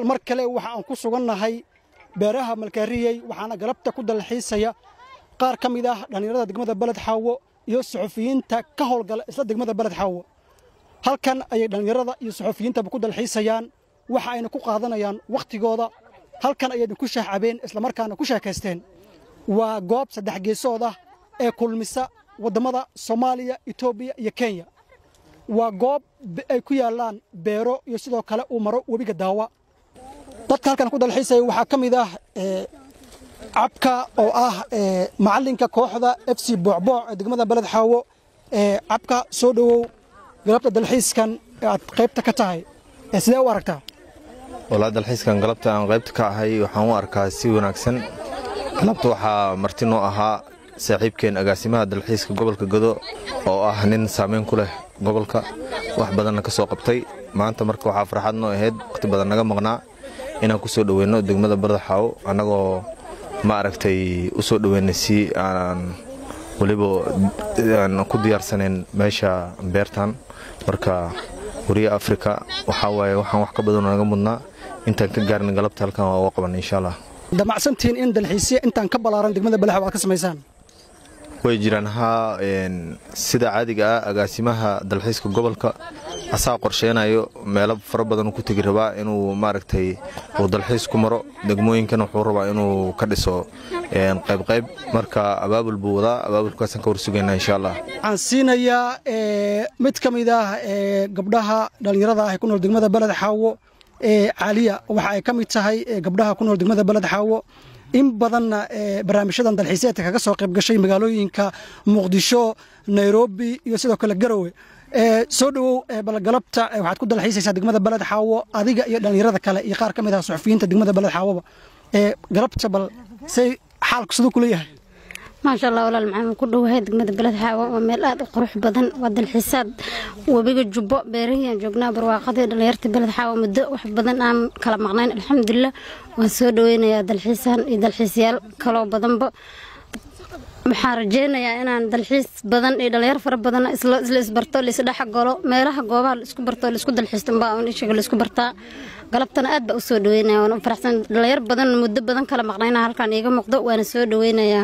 mar kale waxa aan ku sugannahay beeraha malkaariyey waxaana galabta ku dalxiisaya qaar ka mid ah dhallinyarada degmada beled xaawo iyo suxufiyiinta ka howlgala isla degmada beled xaawo halkan ayay dhallinyarada iyo suxufiyiintaba ku dalxiisayaan waxa ayna ku qaadanayaan wakhtigooda halkan ayay ku shaacabeen islamarkaana ku sheekaysteen waa goob saddex geesood ah ee kulmisa waddamada soomaaliya etoobiya iyo kenya waa goob ay ku yaallaan beero iyo sidoo kale uu maro webiga daawa dadka halkan ku dalxiisaya waxaa ka mid ah cabka oo ah macallinka kooxda f c boocbooc ee degmada beled xaawo cabka soo dhowow galabta dalxiiskan ee aad qaybta ka tahay sidee u aragtaa walaa dalxiiskan galabta aan qaybta ka ahay waxaan u arkaa si wanaagsan galabta waxaa marti noo ahaa saaxiibkeen agaasimaha dalxiiska gobolka godo oo ah nin saamayn ku leh gobolka wax badanna ka soo qabtay maanta marka waxaa farxad noo ahayd wakhti badan naga maqnaa inaan ku soo dhoweyno degmada bardaxaawo annagoo ma aragtay u soo dhoweynay si aan weliba aan ku diyaarsanayn meesha beertan marka wariya afrika waxaa waaye waxaan wax ka badanoo naga mudnaa intaan ka gaarna galabta halkan waa uga qaban insha allah damacsantihiin in dalxiisya intaan ka ballaaran degmada balaxaw aad ka samaysaan way jiraan haa sida caadiga ah agaasimaha dalxiiska gobolka asaa qorsheynayo meelo fara badan ku tegi rabaa inuu maaragtay uu dalxiis ku maro degmooyinkan wuxuu rabaa inuu ka dhiso qaybqayb marka abaabul buu wadaa abaabulkaasaan ka warsugaynaa insha allah waxaan siinayaa mid ka mid ah gabdhaha dhallinyarada ah ee ku nool degmada beled xaawo caaliya waxa ay ka mid tahay gabdhaha ku nool degmada beled xaawo in badanna barnaamijyadan dalxiiseedka kaga soo qayb gashay magaalooyinka muqdisho nairobi iyo sidoo kale garowe soo dhowow balgalabta waxaad ku dalxiisaysaa degmada beled xaawo adiga iyo dhallinyarada kale iyo qaar ka mid ah suxufiyiinta degmada beled xaawoba galabta bal say xaalku siduu kula yahay maasha allah walaal maxaan ku dhowahay degmada beled xaawo waa meel aad u qurux badan waa dalxiisaad webiga jubbo beerahiyaan joognaa barwaaqadii dhallinyarta beled xaawo muddo wax badan aan kala maqnayn alxamdulilah waan soo dhoweynayaa dalxiisaan iyo dalxiisyaal kaloo badanba waxaan rajeynayaa inaan dalxiis badan iyo dhalinyaro fara badan isla isbarto laisdhex galo meelaha goobaha laisku barto laisku dalxiisto baa ishaga laisku bartaa galabtana aad baa u soo dhaweynaya waan u faraxsan dhalinyaro badan muddo badan kala maqnayna halkan iiga muuqdo waana soo dhaweynayaa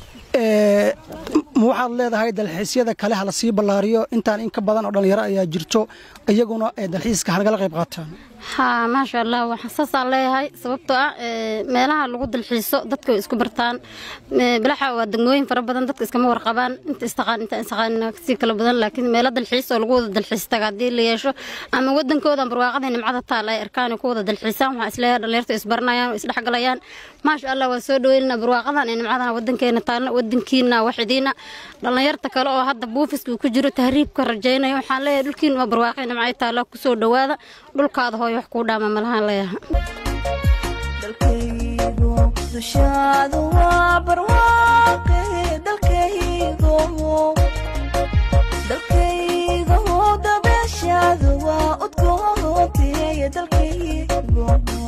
ma waxaad leedahay dalxiisyada kale hala sii ballaariyo intaan in ka badan oo dhallinyaro ayaa jirto iyaguna dalxiiska hanagala qayb qaataan haa maasha allah waxaan saasaan leeyahay sababtoo ah meelaha lagu dalxiiso dadka way isku bartaan bilaxa waa degmooyin fara badan dadka iskama warqabaan inta istaqaan inta istaqaanina si kala badan laakiin meelo dalxiis oo lagu wada dalxiis taga haddii la yeesho ama wadankooda barwaaqada nimcada taal ay arkaan ku wada dalxiisaan waxaa isleeyahay dhalinyarta isbaranayaan isdhexgalayaan maasha allah waa soo dhaweynana barwaaqadan iyo nimcadan wadankeena taalna wadankiina waxidiina dhalinyarta kale oo hadda buufiska ku jiro tahriibka rajaynaya waxaan leeyahay dhulkiina waa barwaaqay nimcay taala kusoo dhawaada dhulkaada hooyo wax kuu dhaama malahaan leeyaha dalkaygu dushaadu waa barwaaqe dalkaygu dalkaygu dabeeshaadu waa udgoonteeye dalkaygu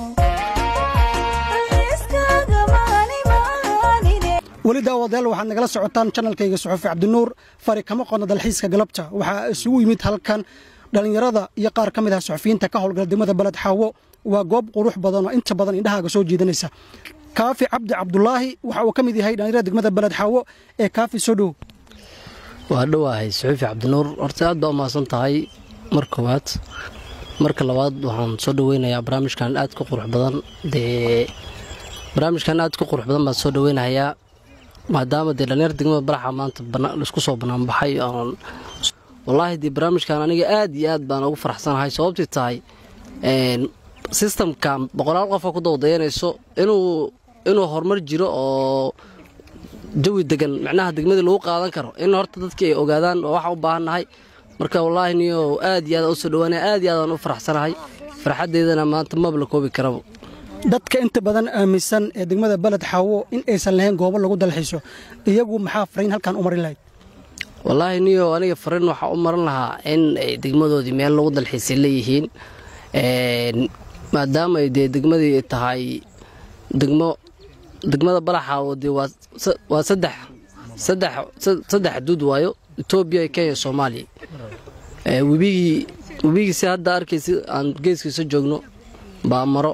weli daawadayaal waxaad nagala socotaan janalkayga suxufi cabdinuur fari kama qodna dalxiiska galabta waxaa isugu yimid halkan dhallinyarada iyo qaar ka mid ah suxufiyiinta ka howlgala degmada beled xaawo waa goob qurux badan oo inta badan indhahaaga soo jiidanaysa kaafi cabdi cabdulaahi waxa uu ka mid yahay dhallinyarada degmada beled xaawo ee kaafi soo dhow waa dhowaahay suxuufi cabdinuur horta aad baa u mahadsan tahay mar koowaad marka labaad waxaan soo dhoweynayaa barnaamijkan aad ka qurux badan dee barnaamijkan aad ka qurux badan baan soo dhoweynahayaa maadaama dee dhallinyar degmada balaxa maanta laisku soo banaanbaxay oon wallaahi dee barnaamijkan aniga aad iyo aad baan ugu faraxsanahay sababtii tahay sistamkan boqolaal qofoo ku dawdayanayso inuu inuu horumar jiro oo jawi degan micnaha degmadii lagu qaadan karo in horta dadkii ay ogaadaan oo waxaan u baahannahay marka wallaahi niyo aad iyo aad u soo dhawaanaya aad iyo aad aan u faraxsanahay farxaddeydana maanta maba la koobi karaba dadka inta badan aaminsan ee degmada beled xaawo in aysan lahayn goobo lagu dalxiiso iyagu maxaa fariin halkan u marin lahayd wallaahi niyo aniga fariin waxaa u maran lahaa in ay degmadoodii meel lagu dalxiisay leeyihiin maadaama ay dee degmadii tahay degmo degmada balaxaawo dee waa saddex saddex saddex xuduud waayo etoobiya kenya soomaaliya webigii webigii si hadda arkaysa aan geeskiisa joogno baa maro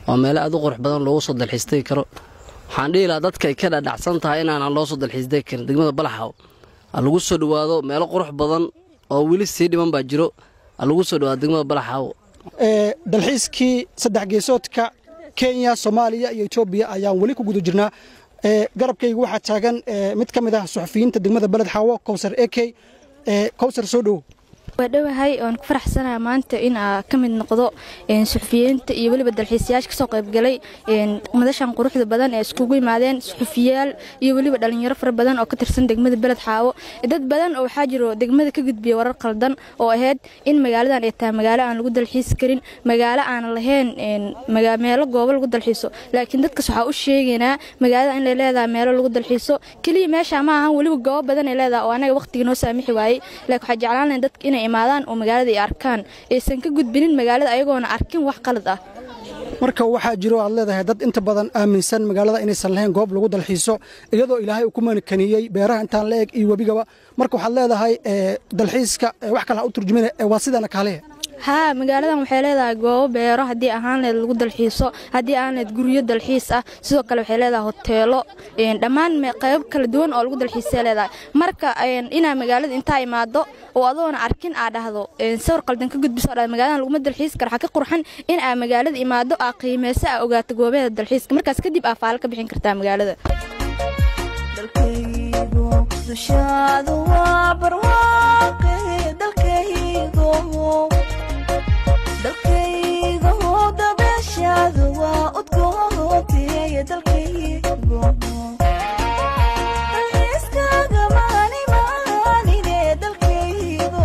waa meelo aad u qurux badan loogu soo dalxiistay karo waxaan dhihi lahaa dadka ay ka dhadhacsan tahay inaanan loo soo dalxiistay karin degmada balaxaw ha lagu soo dhowaado meelo qurux badan oo weli sii dhiman baa jiro ha lagu soo dhowaado degmada balaxaw ee dalxiiskii saddex geesoodka kenya soomaaliya iyo etoobiya ayaan weli ku guda jirnaa ee garabkayga waxaa taagan ee mid ka mid ah suxufiyiinta degmada beled xaawo kowsar eke ee kowsar soo dhowo waa dhowahay oan ku faraxsanaha maanta in aa ka mid noqdo suxufiyiinta iyo weliba dalxiisayaasha kasoo qaybgalay madashan quruxda badan ee iskugu yimaadeen suxufiyaal iyo weliba dhalinyaro fara badan oo ka tirsan degmada beled xaawo dad badan oo waxaa jiro degmada ka gudbiya warar qaldan oo ahayd in magaaladan ay tahay magaalo aan lagu dalxiisi karin magaalo aan lahayn meelo goobo lagu dalxiiso laakiin dadkas waxaa u sheegaynaa magaalada inay leedahay meelo lagu dalxiiso keliya meesha ma ahan weliba goobo badan ay leedahay oo anaga waqtiga noo saamixi waayey laakiin waxaa jeclaan lahayn dadka inay imaadaan oo magaalada ay arkaan aysan ka gudbinin magaalada ayagoona arkin wax qalad ah marka waxaa jiro aad leedahay dad inta badan aaminsan magaalada inaysan lahayn goob lagu dalxiiso iyadoo ilaahay uu ku manikaniyey beeraha intaan la eg iyo webigaba marka waxaad leedahay dalxiiska wax kale ha u turjumina waa sidana kaalehe haa magaaladan waxay leedahay goobo beero haddii ahaan leed lagu dalxiiso haddii aan leed guryo dalxiis ah sidoo kale waxay leedahay hoteelo dhammaan qaybo kala duwan oo lagu dalxiisay leedahay marka inaa magaalada intaa imaado oo adoona arkin aa dhahdo sawir qaldan ka gudbiso dhahdo magaaladan laguma dalxiisi karo waxaa ka qurxan in aa magaalada imaado aa qiimeyso aa ogaato goobaheeda dalxiiska markaas kadib aa faalo ka bixin kartaa magaalada dalkaygu dushaadu waa barwaaqe dalkaygu dalkaygu dabeeshaadu waa udgoontiye dalkaygu dalxiiskaaga maani maanine dalkaygu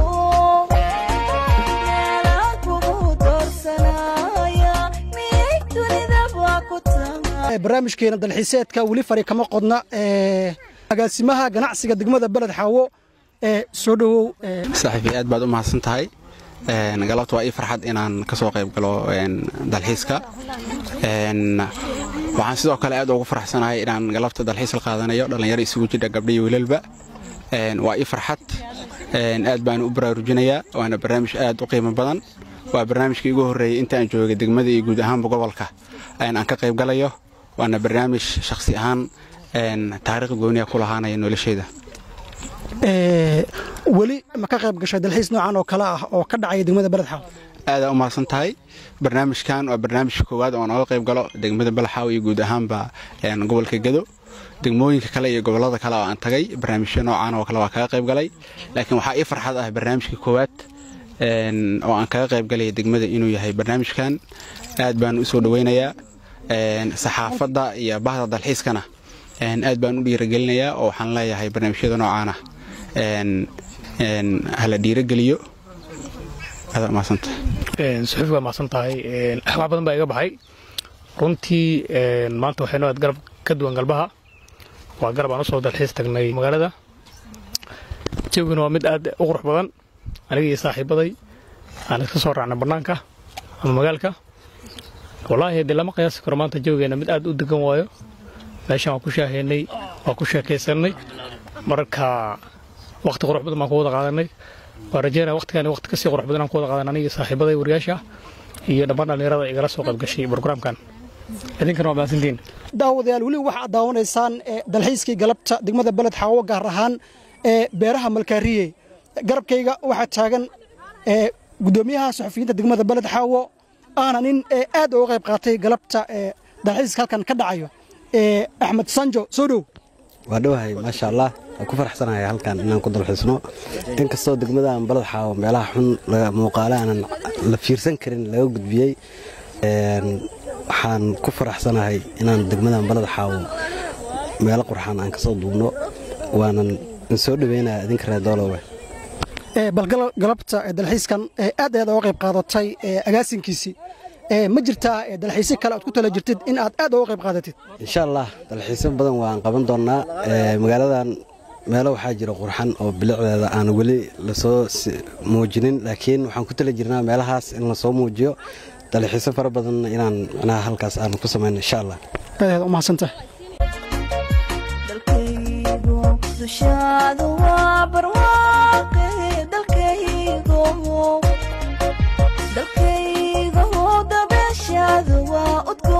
meelaa kugu doorsanaya miyay dunida waa ku tahay barnaamijkeena dalxiiseedka weli fari kama qodna agaasimaha ganacsiga degmada beled xaawo ee soo dhowow saaxiifi aad baad u mahadsan tahay galabta waa ii farxad inaan ka soo qayb galo dalxiiska waxaan sidoo kale aad ugu faraxsanahay inaan galabta dalxiis la qaadanayo dhallinyaro isugu jidha gabdhiyo wiilalba waa ii farxad aad baan u baraarujinayaa waana barnaamij aad u qiimo badan waa barnaamijkii igu horreeyey intaan joogay degmada iyo guud ahaanba gobolka aan ka qayb galayo waana barnaamij shakhsi ahaan taariikh gooniya ku lahaanaya nolosheyda weli ma ka qayb gashay dalxiis noocan oo kale ah oo ka dhacaya degmada beled xaawo aadaa u mahadsan tahay barnaamijkan waa barnaamijka koowaad oo nooga qayb galo degmada balaxaaw iyo guud ahaanba gobolka gedo degmooyinka kale iyo gobolada kale oo aan tagay barnaamijyo noocan oo kale waa kaga qayb galay laakiin waxaa ii farxad ah barnaamijka koowaad oo aan kaga qayb galaya degmada inuu yahay barnaamijkan aad baan u soo dhoweynayaa saxaafadda iyo bahda dalxiiskana aad baan u dhiiragelinayaa oo waxaan leeyahay barnaamijyada noocaana hala dhiirageliyo suxuuf waa mahadsan tahay wax badan baa iga baxay runtii maanta waxay noo aad garab ka duwan galbaha waa garab aan usoo dalxiis tagnay magaalada jawgina waa mid aad u qurux badan aniga iyo saaxiibaday aan iska soo raacnay bannaanka ama magaalka wallaahi dee lama qiyaasi karo maanta jawgeena mid aad u degan waayo meeshan waan ku shaahaynay waan ku sheekaysanay marka waqti qurux badan baan ku wada qaadanay waa rajeynaya waqtigan waqti kasii qurux badan aan ku wada qaadan aniga saaxiibaday wariyaasha iyo dhammaan dhallinyarada igala soo qayb gashay brograamkan idinkana waa mahadsantiin daawadayaal weli waxaad daawanaysaan dalxiiskii galabta degmada beled xaawo gaar ahaan ee beeraha malkaariye garabkayga waxaa taagan gudoomiyaha saxufiyiinta degmada beled xaawo aana nin aad uga qayb qaatay galabta dalxiiska halkan ka dhacayo axmed sanjo soo dhow waa dhowahay maasha allah waan ku faraxsanahay halkan inaan ku dalxiisno inkastoo degmadaaan balad xaawo meelaha xun muuqaale aanan la fiirsan karin laga gudbiyey waxaan ku faraxsanahay inaan degmadan balad xaawo meelo qurxaan aan kasoo duubno waanan soo dhaweynaya idinka reer doolowe bal galabta dalxiiskan aad ayaad uga qayb qaadatay agaasinkiisii ma jirtaa dalxiisyo kale aad ku tala jirtid in aad aad uga qayb qaadatid insha allah dalxiisyo badan waan qaban doonnaa magaaladan meelo waxaa jira qurxan oo bilicdeeda aan weli lasoo muujinin laakiin waxaan ku tala jirnaa meelahaas in lasoo muujiyo dalxiisyo fara badanna inaan micnaha halkaas aan ku samayno insha allah aad u mahadsantahay dalkaygu dushaadu waa barwaaqe dalkaygu dalkaygu dabeeshaadu waa udgo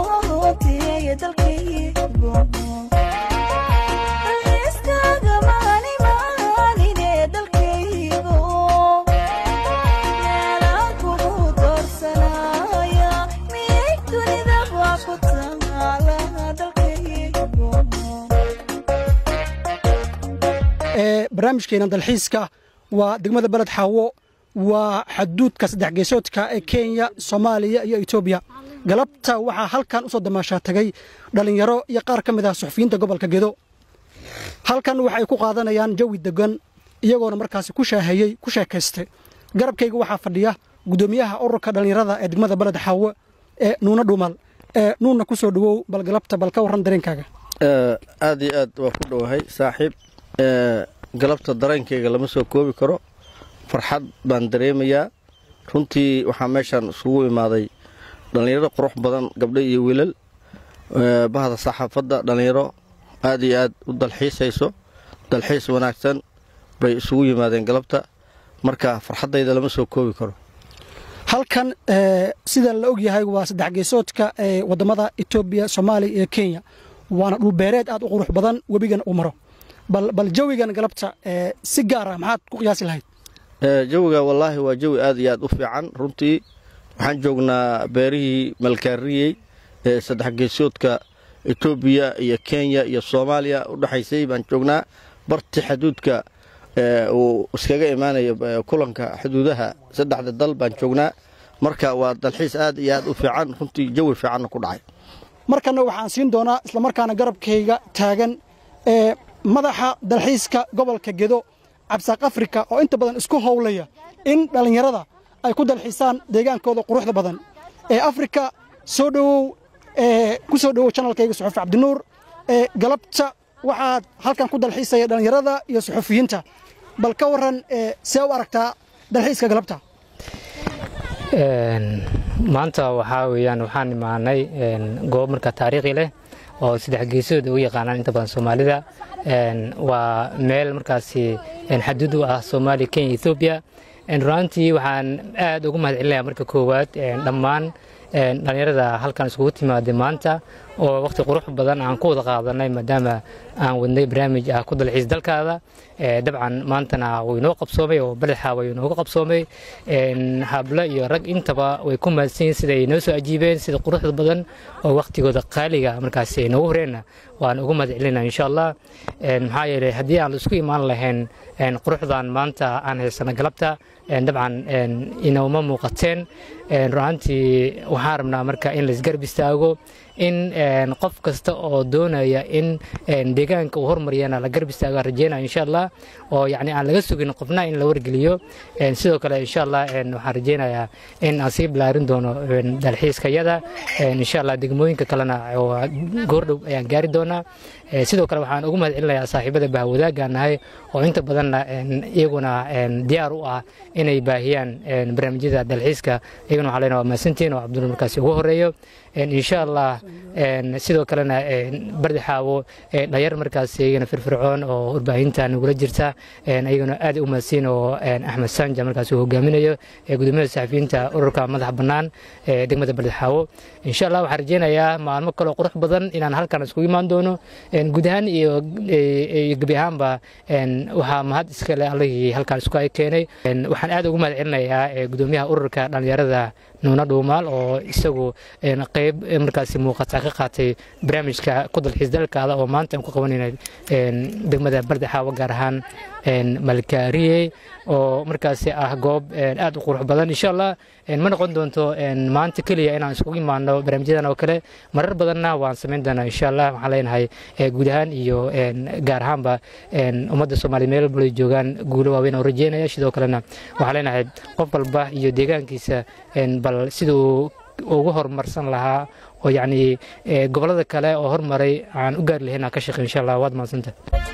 barnaamijkeena dalxiiska waa degmada beled xaawo waa xaduudka saddex geesoodka ee kenya soomaaliya iyo etoobiya galabta waxaa halkan u soo damaashaa tagay dhallinyaro iyo qaar ka mid ah suxufiyiinta gobolka gedo halkan waxay ku qaadanayaan jawi degan iyagoona markaasi ku shaahayey ku sheekaystay garabkayga waxaa fadhiya guddoomiyaha ururka dhallinyarada ee degmada beled xaawo ee nuuna dhumal ee nuunna ku soo dhowow bal galabta bal ka warran dareenkaaga aad iyo aad waa ku dhowahay saaxiib galabta dareenkayga lama soo koobi karo farxad baan dareemayaa runtii waxaa meeshaan isugu imaaday dhallinyaro qurux badan gabdho iyo wiilal bahda saxaafadda dhallinyaro aad iyo aad u dalxiisayso dalxiis wanaagsan bay isugu yimaadeen galabta marka farxaddayda lama soo koobi karo halkan sida la og yahay waa saddex geesoodka ee waddamada etoobiya soomaaliya iyo kenya waana dhulbeereed aad u qurux badan webigan uu maro bal jawigan galabta si gaar ah maxaad ku qiyaasi lahayd jawiga wallaahi waa jawi aad iyo aad u fiican runtii waxaan joognaa beerihii malkaariyey ee saddex geesoodka etoobiya iyo kenya iyo soomaaliya u dhexaysay baan joognaa barti xaduudka uu iskaga imaanayo kulanka xuduudaha saddexda dal baan joognaa marka waa dalxiis aad iyo aad u fiican runtii jawi fiicanna ku dhacay markanna waxaan siin doonaa islamarkaana garabkayga taagan ee madaxa dalxiiska gobolka gedo cabsaaq afrika oo inta badan isku howlaya in dhallinyarada ay ku dalxiisaan deegaankooda quruxda badan ee afrika soo dhowow ku soo dhowow janalkayga suxufi cabdinuur ee galabta waxaad halkan ku dalxiisaya dhallinyarada iyo suxufiyiinta bal ka warran see u aragtaa dalxiiska galabta maanta waxaa weeyaan waxaan imaanay goob marka taariikhi leh oo saddex geesood ugu yaqaanaan inta badan soomaalida waa meel markaasi xaduud u ah soomaaliya kenya ethoobiya runaantii waxaan aad ugu mahad celinaya marka koowaad dhammaan dhallinyarada halkan iskugu timaaday maanta oo waqti qurux badan aan ku wada qaadanay maadaama aan wadnay barnaamij ah ku dalxiis dalkaada dabcan maantana wuu inoo qabsoomay oo badaxa way inooga qabsoomay hablo iyo rag intaba way ku mahadsan yihiin sida ay noo soo ajiibeen sida quruxda badan oo waqtigooda qaaliga markaasi ay noogu horeenna waan ugu mahad celinaa insha allah maxaa yeelay haddii aan isku imaan lahayn quruxdan maanta aan haysano galabta dabcan inooma muuqateen runaantii waxaan rabnaa marka in laisgarab istaago in qof kasta oo doonaya in deegaanka uu hormariyana la garab istaago rajeynaya insha allah oo yani aan laga sugin qofna in la wargeliyo sidoo kale insha allah waxaan rajeynayaa in aan sii bilaarin doono dalxiiskayada insha allah degmooyinka kalena goordhow ayaan gaari doonaa sidoo kale waxaan ugu mahad celinayaa saaxiibada bahwadaagaan nahay oo inta badanna iyaguna diyaar u ah inay baahiyaan barnaamijyada dalxiiska iyaguna waxaa leenahay waa mahadsantiin oo cabdulla markaasi ugu horeeyo insha allah sidoo kalena bardi xaawo dhalinyar markaas iyagana firfircoon oo warbaahinta nagula jirta iyagana aad u mahadsiin oo axmed sanja markaas uu hogaaminayo gudoomiyaha saxafiyiinta ururka madaxa bannaan ee degmada bardi xaawo insha allah waxaan rajeynayaa maalmo kaloo qurux badan inaan halkan iskugu imaan doono guud ahaan iyo gebi ahaanba waxaa mahad iskale allihii halkan isku ay keenay waxaan aad ugu mahad celinayaa gudoomiyaha ururka dhalinyarada nuuna dhuumaal oo isagu qayb markaasi muuqata ka qaatay barnaamijka ku dalxiis dalkaada oo maanta aan ku qabanayna degmada barda xaawo gaar ahaan malkaariye oo markaasi ah goob aad u qurux badan insha allah ma noqon doonto maanta keliya inaan iskugu imaano barnaamijyadan oo kale marar badanna waan samayn doonaa insha allah waxaan leenahay guud ahaan iyo gaar ahaanba ummadda soomaaliya meel walba ay joogaan guulo waaweyn oo rajeynaya sidoo kalena waxaan leenahay qof walba iyo deegaankiisa bal siduu ugu horumarsan lahaa oo yacni gobollada kale oo hormaray aan u gaari lahayn aan ka shaqey insha allah waad mahadsanta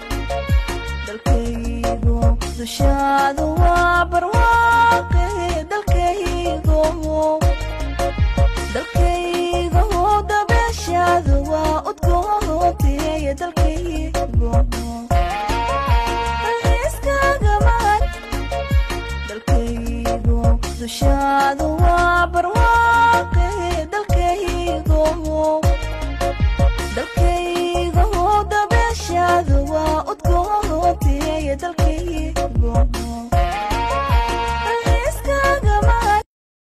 dalkaygu dushaadu waa barwaaqe dalkaygu dalkaygu dabeeshaadu waa udgoonteeye dalkaygu dalkaygu dushaadu waa barwaaqe